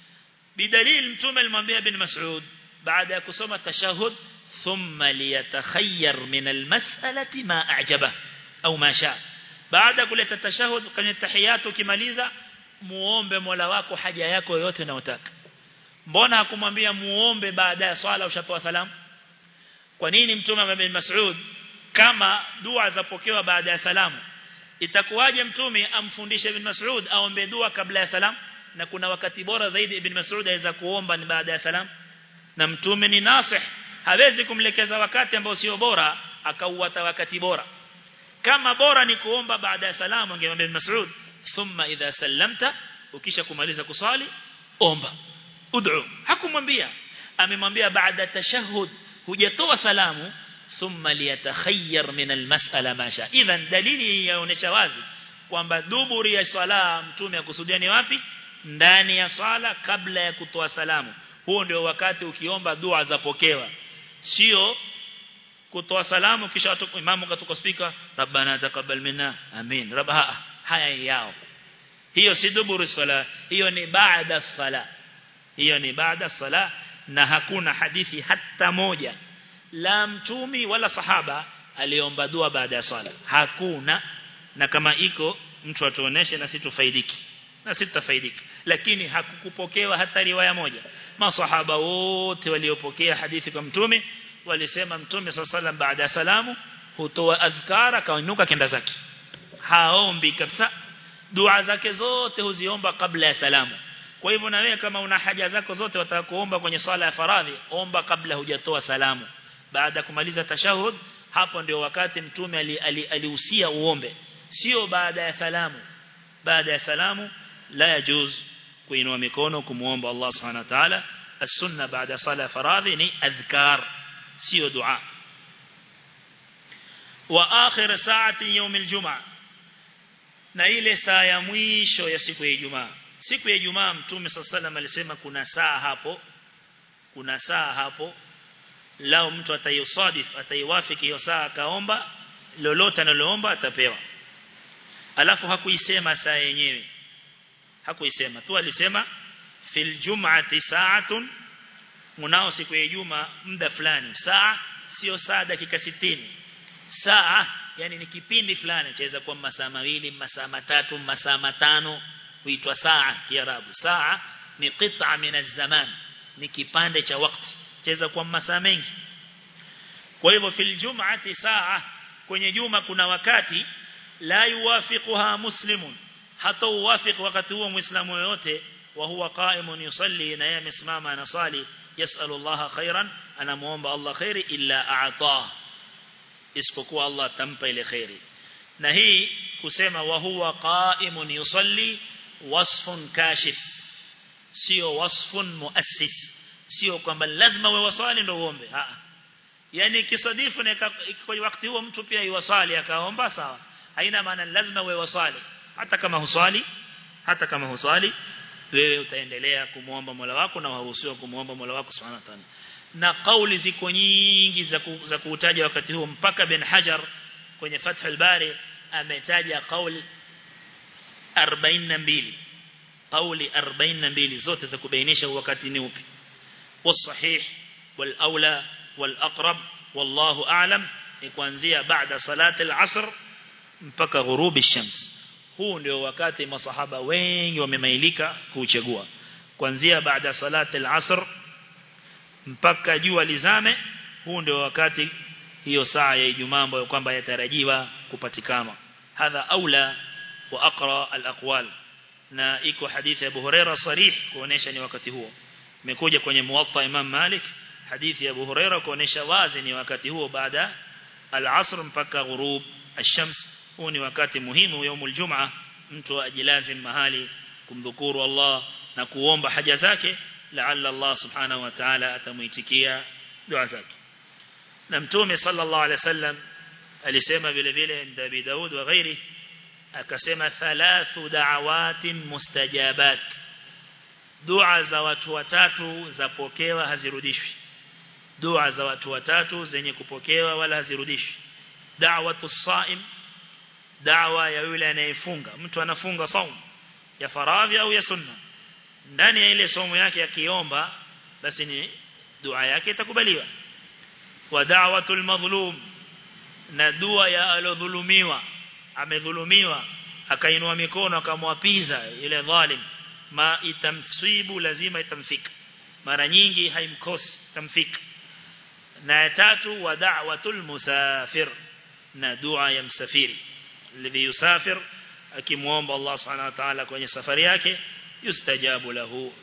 bidalil mtume alimwambia ibn Mas'ud baada ya kusoma tashahud thumma liyatakhayyar min almas'alati ma a'jaba au ma sha baada kuleta tashahud kwenye tahiyatu ukimaliza muombe Mola wako haja yako yote unayotaka mbona hakumwambia muombe baada ya swala ushatoa salamu kwa nini mtume ibn Mas'ud kama dua zapokewa baada ya salamu itakuwaje mtume amfundishe ibn Mas'ud aombe dua kabla ya salam na kuna wakati bora zaidi ibn Mas'ud aweza kuomba ni baada ya salam na mtume ni nasih hawezi kumlekeza wakati ambao sio bora akauata wakati bora kama bora ni kuomba baada ya salamu angemwambia ibn Mas'ud thumma idha sallamta ukisha kumaliza kusali omba ud'u hakumwambia amemwambia baada tashahhud hujatoa salamu thumma liyatakhayyar min almas'ala ma sha idhan dalili yaonesha wazi kwamba duburi ya sala mtume akusudia ni wapi ndani ya sala kabla ya kutoa salamu huo ndio wakati ukiomba dua zapokewa sio kutoa salamu kisha imamu katoka speaker rabbana taqabbal minna amin rabba haya yao hiyo si duburu sala hiyo ni baada sala hiyo ni baada sala na hakuna hadithi hata moja la mtumi wala sahaba aliomba dua baada ya swala hakuna na kama iko mtu atuoneshe na situfaidiki na sitafaidiki lakini hakukupokewa hata riwaya moja masahaba wote waliopokea hadithi kwa mtume walisema mtume sallallahu baada ya salamu hutoa adhkara kaunuka kenda zake haombi kabisa dua zake zote huziomba kabla ya salamu kwa hivyo na wewe kama una haja zako zote wataka kuomba kwenye swala ya faradhi omba kabla hujatoa salamu baada kumaliza tashahud hapo ndio wakati mtume alihusia ali, ali uombe sio baada ya salamu baada ya salamu la yajuz kuinua mikono kumuomba Allah subhanahu wa ta'ala as-sunna baada sala faradhi ni adhkar sio dua wa akhir saati يوم الجمعه na ile saa ya mwisho ya siku ya Ijumaa siku ya Ijumaa mtume sallallahu alisema kuna saa hapo kuna saa hapo lao mtu ataisadif ataiwafiki hiyo saa akaomba lolote analoomba atapewa alafu hakuisema saa yenyewe hakuisema tu alisema fil jum'ati sa'atun mnao siku ya juma muda fulani saa sio saa dakika 60 saa yani ni kipindi fulani chaweza kuwa masaa mawili masaa matatu masaa matano huitwa saa kiarabu saa ni qit'a min az-zaman ni kipande cha wakati chaweza kuwa masaa mengi kwa hivyo fil jum'ati saa kwenye juma kuna wakati la yuwafiquha muslimun hata uwafiq wakati huo muislamu yote wa huwa qa'imun yusalli na yeye amesimama anasali yasalu Allah khairan anamuomba Allah khairi illa a'ta isipokuwa Allah atampa ile khairi na hii kusema wa huwa qa'imun yusalli wasfun kashif sio wasfun muassis sio kwamba lazima wewe wasali ndio uombe a yani kisadifu na kwa wakati huo mtu pia yuwasali akaomba sawa haina maana lazima wewe wasali hata kama husali hata kama husali wewe utaendelea kumuomba Mola wako na waruhusiwa kumuomba Mola wako Subhanahu wa Ta'ala na kauli ziko nyingi za ku, za kuutaja wakati huo mpaka bin Hajar kwenye Fath al-Bari ametaja kauli 42 kauli 42 zote za kubainisha wakati ni upi والصحيح والأولى والأقرب والله أعلم kuanzia baada salati al-asr mpaka ghurubi shams huu ndio wakati masahaba wengi wamemailika kuuchagua kuanzia baada salati al-asr mpaka jua lizame huu ndio wakati hiyo saa ya Ijumaa ambayo kwamba yatarajiwa kupatikana hadha aula wa aqra al-aqwal na iko hadithi ya Abu Huraira sarih kuonesha ni wakati huo imekuja kwenye muwatta Imam Malik hadithi ya Abu Huraira kuonesha wazi ni wakati huo baada al-asr mpaka ghurub ash-shams huu ni wakati muhimu yaumul jumaa mtu ajilazim mahali kumdhukuru Allah na kuomba haja zake laalla Allah subhanahu wa ta'ala atamuitikia dua zake na mtume sallallahu alaihi wasallam alisema vile vile Nabii Daud wa ghairi akasema thalathu da'awatin mustajabat dua za watu watatu zapokewa hazirudishwi dua za watu watatu zenye kupokewa wala hazirudishwi da'watu saim da'wa ya yule anayefunga mtu anafunga saum ya faradhi au ya sunna ndani ya ile somo yake akiomba basi ni dua yake itakubaliwa wa da'watul madhlum na dua ya alodhulumiwa amedhulumiwa akainua mikono akamwapiza ile dhalim ma itamsibu lazima itamfika mara nyingi haimkosi tamfika na ya tatu wa da'watul musafir na dua ya msafiri alladhi yusafir akimuomba Allah subhanahu wa ta'ala kwenye safari yake yustajabu lahu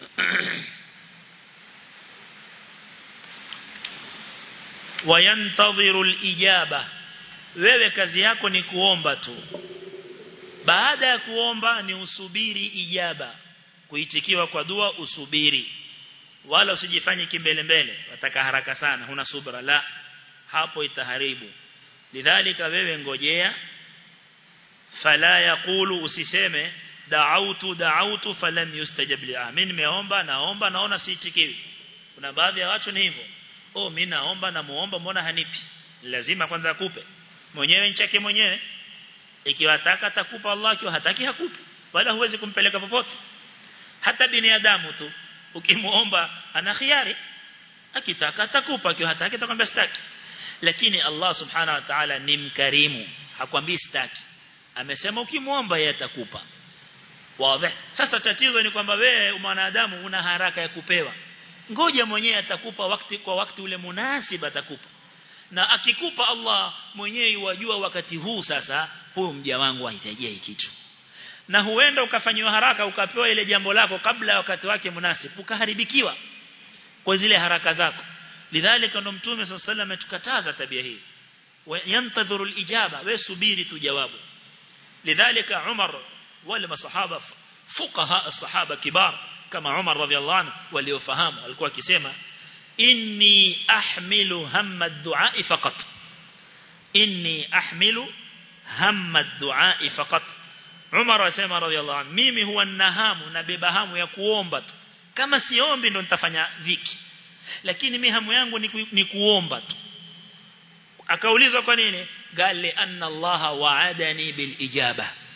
wayantadhiru alijaba wewe kazi yako ni kuomba tu baada ya kuomba ni usubiri ijaba kuitikiwa kwa dua usubiri wala usijifanye kimbele mbele wataka haraka sana huna subra la hapo itaharibu lidhalika wewe ngojea fala yaqulu usiseme da'autu da'autu falam yustajab li amin nimeomba naomba naona siitikiwi kuna baadhi ya watu ni hivyo oh mimi naomba na muomba mbona hanipi lazima kwanza akupe mwenyewe nchake mwenyewe ikiwa ataka atakupa Allah ikiwa hataki hakupi wala huwezi kumpeleka popote hata binadamu tu ukimuomba ana khiari akitaka atakupa ikiwa hataki atakwambia sitaki lakini Allah subhanahu wa ta'ala ni mkarimu hakwambii sitaki amesema ukimuomba yeye atakupa wazi sasa tatizo ni kwamba wewe mwanadamu una haraka ya kupewa ngoja mwenyewe atakupa wakati kwa wakati ule munasiba atakupa na akikupa Allah mwenyewe wajua wakati huu sasa huyu mja wangu ahitajia hiki kitu na huenda ukafanywa haraka ukapewa ile jambo lako kabla ya wakati wake munasib ukaharibikiwa kwa zile haraka zako lidhalika ndo mtume sallallahu alayhi ametukataza tabia hii yantadhuru alijaba we subiri tu jawabu lidhalika Umar wale masahaba fuqaha as-sahaba kibar kama Umar radhiallahu anhu waliofahamu alikuwa akisema inni ahmilu hamma ad-du'a faqat inni ahmilu hamma ad-du'a faqat Umar asema radhiallahu anhu mimi huwa nahamu na beba hamu ya kuomba tu kama siombi ndo nitafanya dhiki lakini mimi hamu yangu ni, ku, ni kuomba tu akaulizwa kwa nini gale anna Allah wa'adani bil ijaba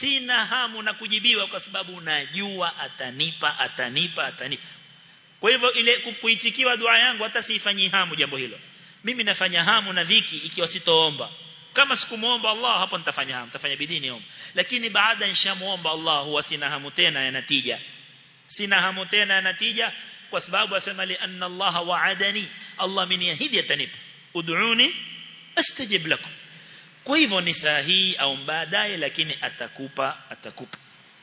sina hamu na kujibiwa kwa sababu najua atanipa atanipa atanipa kwa hivyo ile kuitikiwa dua yangu hata siifanyi hamu jambo hilo mimi nafanya hamu na dhiki ikiwa sitoomba kama sikumuomba Allah hapo nitafanya hamu nitafanya bidii niombe lakini baada nishamuomba Allah huwa sina hamu tena ya natija sina hamu tena ya natija kwa sababu asema li anna Allah wa'adani Allah ameniahidi atanipa ud'uni astajib lakum kwa hivyo ni sahihi au baadaye lakini atakupa atakupa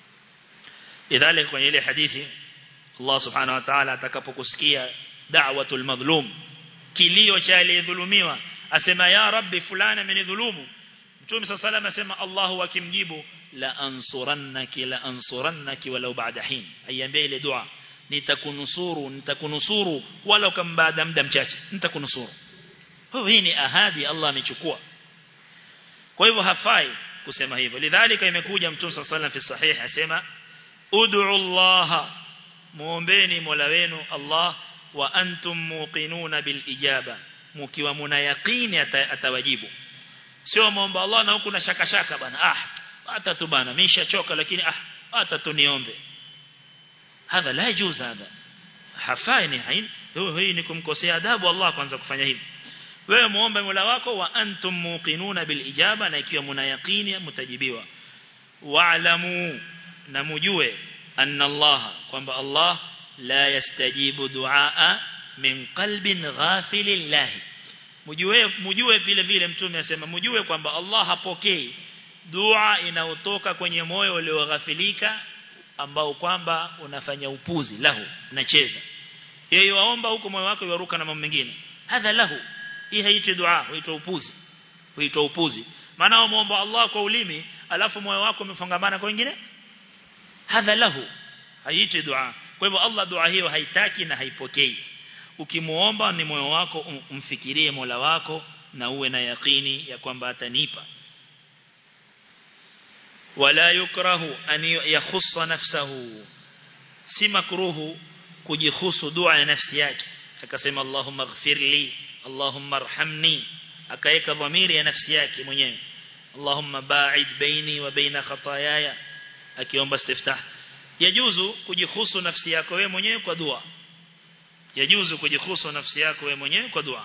idhalik kwenye ile hadithi Allah subhanahu wa ta'ala atakapokusikia da'watul madhlum kilio cha aliyedhulumiwa asema ya rabbi fulani amenidhulumu mtume sallallahu alayhi asema Allahu akimjibu la ansurannaki la ansurannaki walau ba'da hin aiambia ile dua nitakunusuru nitakunusuru wala kama baada muda mchache nitakunusuru hii ni ahadi Allah amechukua kwa hivyo hafai kusema hivyo lidhalika imekuja mtume sallallahu alayhi fi sahih asema ud'u Allah muombeni Mola wenu Allah wa antum muqinuna bil ijaba mkiwa muna yaqini atawajibu sio muomba Allah na huku na shaka shaka bana ah hata tu bana mimi nishachoka lakini ah hata tu niombe hadha la yajuz hadha hafai ni hain hii ni kumkosea adabu Allah kwanza kufanya hivi wewe muombe Mola wako wa antum muqinuna bil ijaba na ikiwa muna yaqini mtajibiwa wa'lamu na mujue anna Allah kwamba Allah la yastajibu duaa min qalbin ghafilin lahi mjue mjue vile vile mtume asema mjue kwamba Allah hapokei dua inayotoka kwenye moyo ulioghafilika ambao kwamba unafanya upuzi lahu unacheza yeye waomba huko moyo wako yaruka na mambo mengine hadha lahu hii haitwi dua huitwa upuzi huitwa upuzi maana muomba Allah kwa ulimi alafu moyo wako umefungamana kwa wengine hadha lahu haitwi dua kwa hivyo Allah dua hiyo haitaki na haipokei ukimuomba ni moyo wako umfikirie Mola wako na uwe na yakini ya kwamba atanipa wala yukrahu an yakhussa nafsahu si makruhu kujihusu dua ya nafsi yake akasema Allahumma ighfirli Allahumma arhamni akaeka dhamiri ya nafsi yake mwenyewe Allahumma ba'id baini wa baina khataayaya akiomba istiftah yajuzu kujihusu nafsi yako wewe mwenyewe kwa dua yajuzu kujihusu nafsi yako wewe mwenyewe kwa dua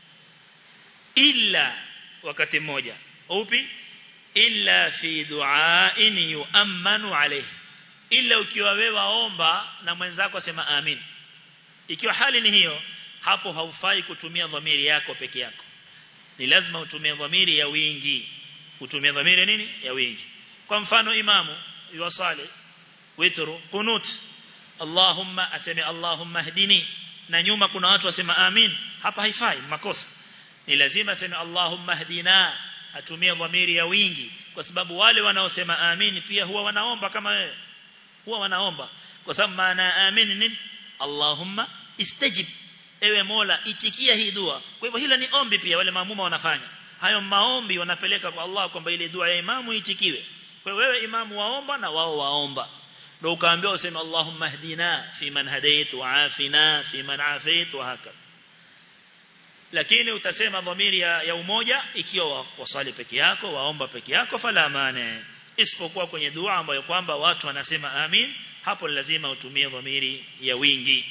illa wakati mmoja upi illa fi du'ain yu'ammanu alayhi illa ukiwa wewe waomba na mwenzako sema amin ikiwa hali ni hiyo hapo haufai kutumia dhamiri yako peke yako ni lazima utumie dhamiri ya wingi utumie dhamiri nini ya wingi kwa mfano imamu yuwasali witru qunut Allahumma aseme Allahumma hdini na nyuma kuna watu wasema amin hapa haifai makosa ni lazima aseme Allahumma hdina atumie dhamiri ya wingi kwa sababu wale wanaosema amin pia huwa wanaomba kama wewe huwa wanaomba kwa sababu maana amin nini Allahumma istajib ewe Mola itikia hii dua kwa hivyo hilo ni ombi pia wale maamuma wanafanya hayo maombi wanapeleka kwa Allah kwamba ile dua ya imamu itikiwe kwa wewe imamu waomba na wao waomba ndio ukaambiwa useme Allahumma hdina fi man hadait wa afina fi man afait wa haka lakini utasema dhamiri ya, ya umoja ikiwa wasali peke yako waomba peke yako fala maana isipokuwa kwenye dua ambayo kwamba watu wanasema amin hapo lazima utumie dhamiri ya wingi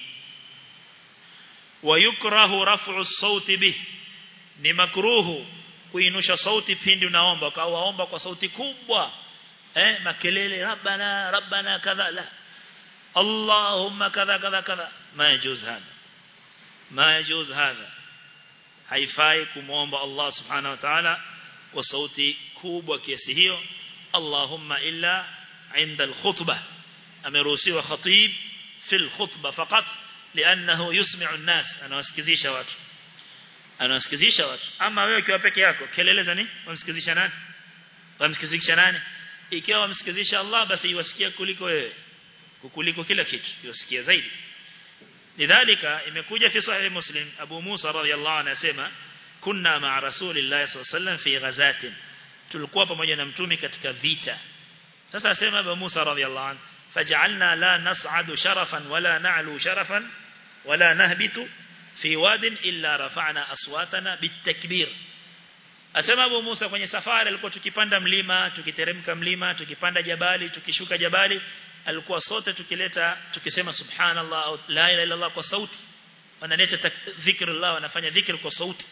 wayukrahu raf'u as-sauti bih ni makruhu kuinusha sauti pindi unaomba kwa waomba kwa sauti kubwa eh makelele rabbana rabbana kadha la allahumma kadha kadha kadha ma yajuz hada ma yajuz hada haifai kumuomba Allah subhanahu wa ta'ala kwa sauti kubwa kiasi hiyo allahumma illa inda al-khutbah ameruhusiwa khatib fi al-khutbah faqat لانه يسمع الناس anawasikizisha watu anawasikizisha watu ama wewe ukiwa peke yako kelele za nini wamsikizisha nani wamsikizisha nani ikiwa wamsikizisha Allah basi iwasikia kuliko wewe kuliko kila kitu iwasikia zaidi lidhalika imekuja fi sahih muslim Abu Musa radhiyallahu anhu anasema kunna ma'a rasulillahi sallallahu alayhi wasallam fi ghazatin tulikuwa pamoja na mtume katika vita sasa asema Abu Musa radhiyallahu anhu faj'alna la nas'adu sharafan wala na'lu sharafan wala nahbitu fi wadin illa rafa'na aswatana bitakbir asema Abu Musa kwenye safari alikuwa tukipanda mlima tukiteremka mlima tukipanda jabali tukishuka jabali alikuwa sote tukileta tukisema subhanallah au la ilaha illa Allah kwa sauti wanaleta dhikrullah wanafanya dhikr kwa sauti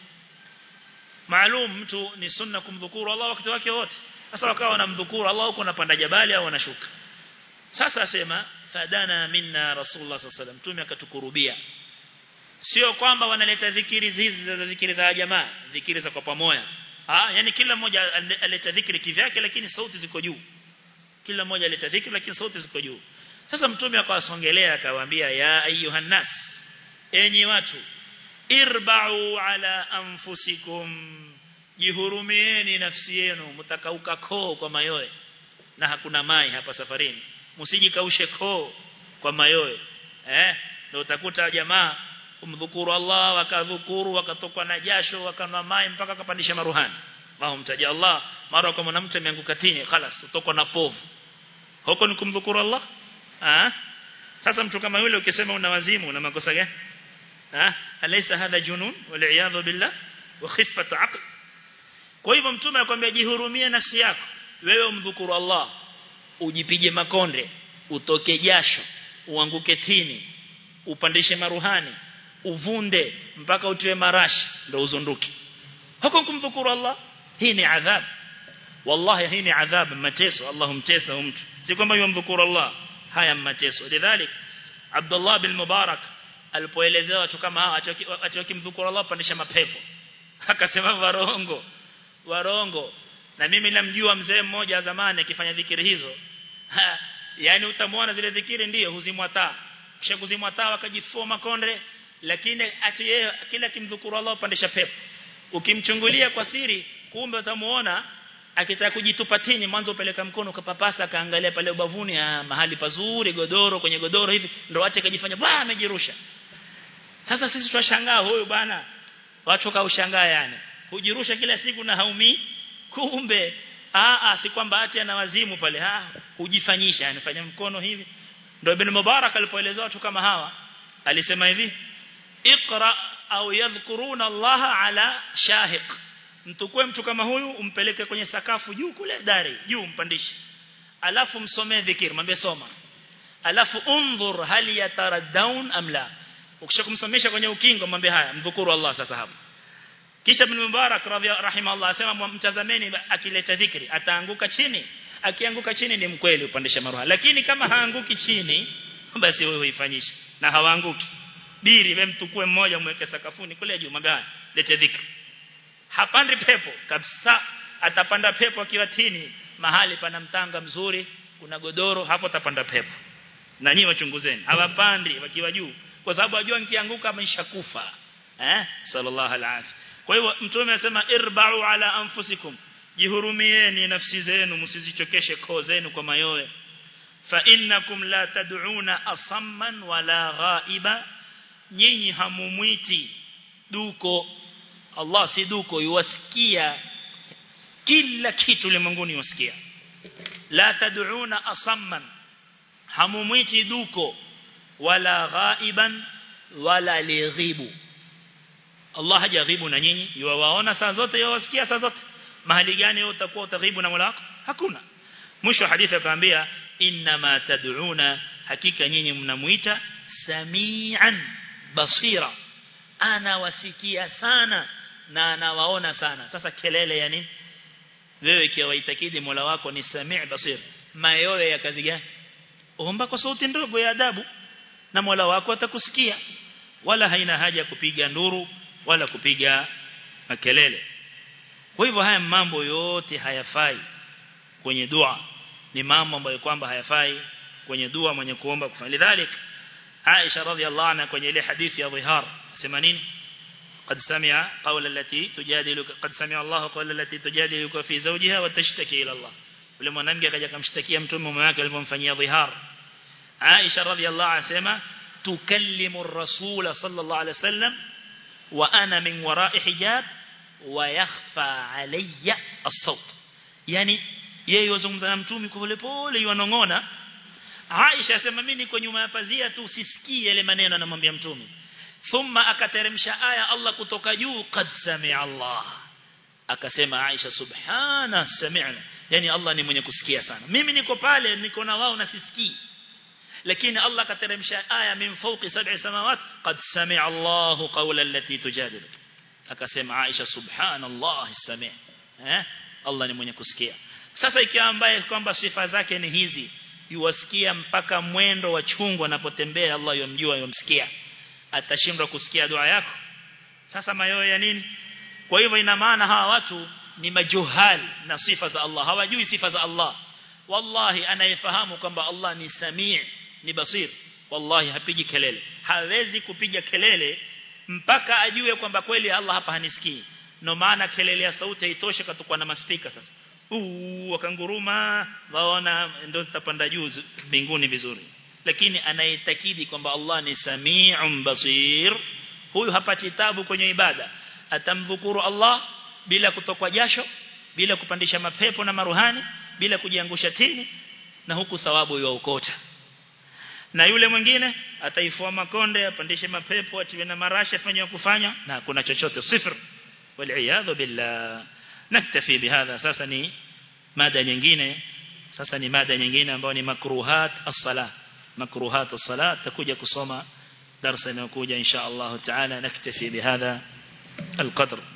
maalum mtu ni sunna kumdhukuru Allah wakati wake wote sasa wakawa wanamdhukuru Allah huko anapanda jabali au anashuka sasa asema fadana minna rasulullah sallallahu alaihi wasallam tume akatukurubia sio kwamba wanaleta dhikiri hizi za dhikiri za jamaa dhikiri za kwa pamoja ah yani kila mmoja aleta dhikri kivyake lakini sauti ziko juu kila mmoja aleta dhikri lakini sauti ziko juu sasa mtume akawasongelea akawaambia ya ayuhan nas enyi watu irba'u ala anfusikum jihurumieni nafsi yenu mtakauka koo kwa mayoe na hakuna mai hapa safarini msijikaushe koo kwa mayoe eh ndio utakuta jamaa kumdhukuru Allah wakadhukuru wakatokwa na jasho wakanwa mai mpaka kapandisha maruhani wao mtaja Allah mara kwa mwanamke ameanguka tini خلاص utokwa na povu huko ni kumdhukuru Allah ah sasa mtu kama yule ukisema una wazimu una makosa gani ah alaysa hadha junun wal iyadhu billah wa khiffat aql kwa hivyo mtume akwambia jihurumie nafsi yako wewe umdhukuru Allah ujipige makonde utoke jasho uanguke tini upandishe maruhani uvunde mpaka utiwe marashi ndio uzunduki huko kumdhukuru Allah hii ni adhab wallahi hii ni adhab mateso Allah humtesa mtu si kwamba yumdhukuru Allah haya mateso lidhalik Abdullah bin Mubarak alipoelezewa watu kama hawa atakimdhukuru Allah pandisha mapepo akasema warongo warongo na mimi namjua mzee mmoja zamani akifanya dhikiri hizo ha, yani utamwona zile dhikiri ndiyo huzimwa taa kisha kuzimwa taa wakajifua makonde lakini ati yeye kila kimdhukuru Allah upandisha pepo ukimchungulia kwa siri kumbe utamuona akitaka kujitupa tini mwanzo upeleka mkono ukapapasa kaangalia pale ubavuni ah, mahali pazuri godoro kwenye godoro hivi ndo acha kajifanya bwana amejirusha sasa sisi tunashangaa huyu bwana watu kaushangaa yani hujirusha kila siku na haumi kumbe ah ah si kwamba ati ana wazimu pale ah hujifanyisha anafanya mkono hivi ndio ibn Mubarak alipoelezea watu kama hawa alisema hivi iqra au yadhkuruna Allah ala shahiq mtukue mtu kama huyu umpeleke kwenye sakafu juu kule dari juu mpandishe alafu msomee dhikir mwambie soma alafu undhur hal yataraddaun am la ukishakumsomesha kwenye ukingo mwambie haya mdhukuru Allah sasa hapo kisha ibn Mubarak rahimahullah asema mtazameni akileta dhikri ataanguka chini akianguka chini ni mkweli upandisha maruha lakini kama haanguki chini basi wewe uifanyishe na hawaanguki biri wewe mtukue mmoja mweke sakafuni kule juu magani lete dhikri hapandi pepo kabisa atapanda pepo akiwa tini mahali pana mtanga mzuri kuna godoro hapo atapanda pepo na nyinyi wachunguzeni hawapandi wakiwa juu kwa sababu ajua nikianguka ameshakufa eh sallallahu alaihi kwa hiyo mtume anasema irba'u ala anfusikum jihurumieni nafsi zenu msizichokeshe koo zenu kwa mayoe fa innakum la tad'una asamman wala ghaiba nyinyi hamumwiti duko Allah si duko yuwasikia kila kitu ulimwenguni yuwasikia la tad'una asamman hamumwiti duko wala ghaiban wala lighibu Allah hajaghibu na nyinyi yuwaona saa zote yuwasikia saa zote mahali gani wewe utakuwa utaghibu na Mola wako hakuna mwisho hadithi akaambia inma tad'una hakika nyinyi mnamuita samian basira ana wasikia sana na anawaona sana sasa kelele ya nini wewe ikiwa waitakidi Mola wako ni sami' basir mayowe ya kazi gani omba kwa sauti ndogo ya adabu na Mola wako atakusikia wala haina haja ya kupiga nduru wala kupiga makelele kwa hivyo haya mambo yote hayafai kwenye dua ni mambo ambayo kwamba hayafai kwenye dua mwenye kuomba kufanya lidhalik Aisha radhiallahu anha kwenye ile hadithi ya dhihar sema nini قد سمع قول التي تجادلك قد سمع الله قول التي تجادلك في زوجها وتشتكي الى الله yule mwanamke akaja kumshtakia mtume mume wake alipomfanyia dhihar Aisha radhiallahu anha sema tukallimu ar-rasul sallallahu alayhi wasallam wa ana min wara'i hijab wa yakhfa alayya as-sawt yani yeye yozungumza na mtume pole pole yuanongona Aisha sema mimi niko nyuma ya pazia tu usisikie yale maneno anamwambia mtume thumma akateremsha aya Allah kutoka juu qad sami'a Allah akasema Aisha subhana sami'na yani Allah ni mwenye kusikia sana mimi niko pale niko na wao na sisikii lakini Allah kateremsha aya min fawqi sab'i samawat qad sami'a Allahu qawla allati tujadilu akasema Aisha subhanallah sami' eh Allah ni mwenye kusikia sasa ikiwa ambaye kwamba sifa zake ni hizi yuwasikia mpaka mwendo wa chungu anapotembea Allah yomjua yomsikia atashindwa kusikia dua yako sasa mayoyo ya nini kwa hivyo ina maana hawa watu ni majuhali na sifa za Allah hawajui sifa za Allah wallahi anayefahamu kwamba Allah ni samii ni basir wallahi hapigi kelele hawezi kupiga kelele mpaka ajue kwamba kweli Allah hapa hanisikii no maana kelele ya sauti haitoshe katukwa na maspika sasa uu wakanguruma waona ndio tutapanda juu mbinguni vizuri lakini anayetakidi kwamba Allah ni sami'un basir huyu hapati tabu kwenye ibada atamdhukuru Allah bila kutokwa jasho bila kupandisha mapepo na maruhani bila kujiangusha tini na huku thawabu yaokota na yule mwingine ataifua makonde apandishe mapepo atiwe na marasha afanye kufanya na kuna chochote sifr wal billah naktafi bihadha sasa ni mada nyingine sasa ni mada nyingine ambayo ni makruhat as-salah makruhat as-salah takuja kusoma darasa inayokuja insha Allah taala naktafi bihadha القدر